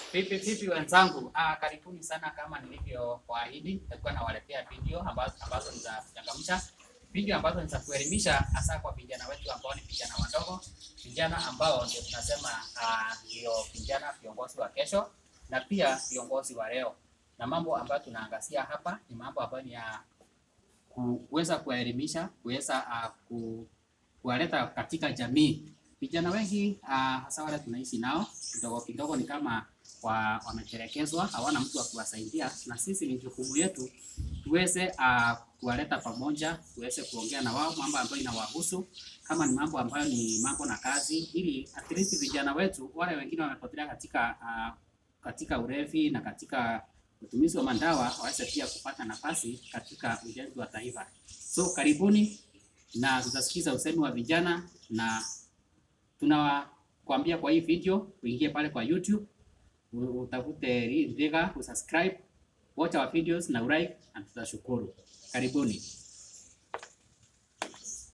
Vipi vipi wenzangu, ah, karibuni sana. Kama nilivyowaahidi, nilikuwa nawaletea video ambazo ambazo ni za kuchangamsha, video ambazo ni za kuelimisha, hasa kwa vijana wetu ambao ni vijana wadogo, vijana ambao ndio tunasema ah, ndio vijana viongozi wa kesho na pia viongozi wa leo. Na mambo ambayo tunaangazia hapa ni mambo ambayo ni ya kuweza kuwaelimisha, kuweza ah, ku, kuwaleta katika jamii. Vijana wengi ah, hasa wale tunaishi nao kidogo kidogo ni kama wa, wametelekezwa, hawana mtu wa kuwasaidia, na sisi ni jukumu yetu tuweze uh, kuwaleta pamoja, tuweze kuongea na wao mambo ambayo inawahusu, kama ni mambo ambayo ni mambo na kazi, ili at least vijana wetu wale wengine wamepotelea katika uh, katika ulevi na katika utumizi wa madawa waweze pia kupata nafasi katika ujenzi wa taifa. So karibuni, na tutasikiza usemi wa vijana na tunawakwambia kwa hii video uingie pale kwa YouTube u- utafute Riga, usubscribe, watch our videos na ulike, na tutashukuru. Karibuni.